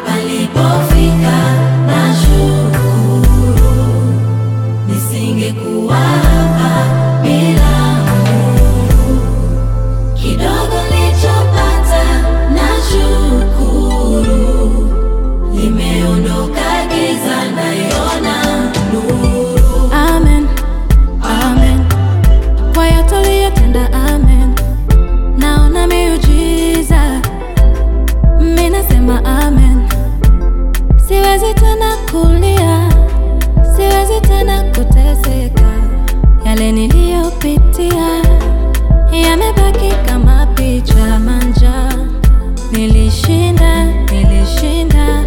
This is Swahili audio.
palipofika nashukuru, nisingekuwa hapa bila Mungu. Kidogo nilichopata nashukuru, limeondoka giza, naiona nuru. Amen, amen. Kwa yote uliyotenda, amen. Naona miujiza, mimi nasema amen. Siwezi tena kulia, siwezi tena kuteseka. Yale niliyopitia yamebaki kama picha manja. Nilishinda, nilishinda,